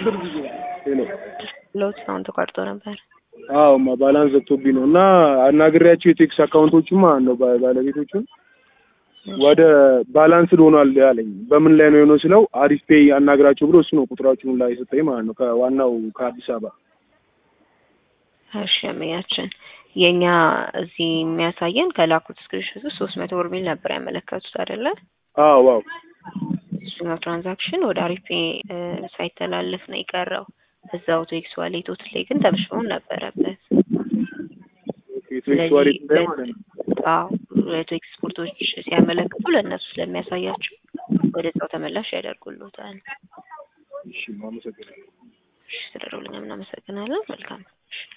ሄሎ ለውጥ አሁን ተቋርጦ ነበር። አዎ ማ ባላንስ ዘግቶብኝ ነው እና አናግሬያቸው የቴክስ አካውንቶቹም ማለት ነው ባ- ባለቤቶቹን ወደ ባላንስድ ሆኗል ያለኝ። በምን ላይ ነው የሆነው ስለው አሪፍ ፔይ አናግራቸው ብሎ እሱ ነው ቁጥራችሁን ላይ የሰጠኝ ማለት ነው ከዋናው ከአዲስ አበባ። እሺ ያመኛችን የኛ እዚህ የሚያሳየን ከላኩት ስክሪንሾት ውስጥ ሶስት መቶ ብር ሚል ነበር ያመለከቱት አይደለ? አዎ አዎ እሱኛው ትራንዛክሽን ወደ አሪፍ ሳይተላለፍ ነው የቀረው። እዛው ቴክስ ዋሌቶት ላይ ግን ተመሽሞም ነበረበት። ቴክስ ዋሌት ላይ ማለት ነው። አዎ ሁለቱ ኤክስፖርቶች ሲያመለክቱ ለእነሱ ስለሚያሳያቸው ወደዛው ተመላሽ ያደርጉልዎታል። እሺ አመሰግናለሁ። እሺ ስለደውልኝ እናመሰግናለን። መልካም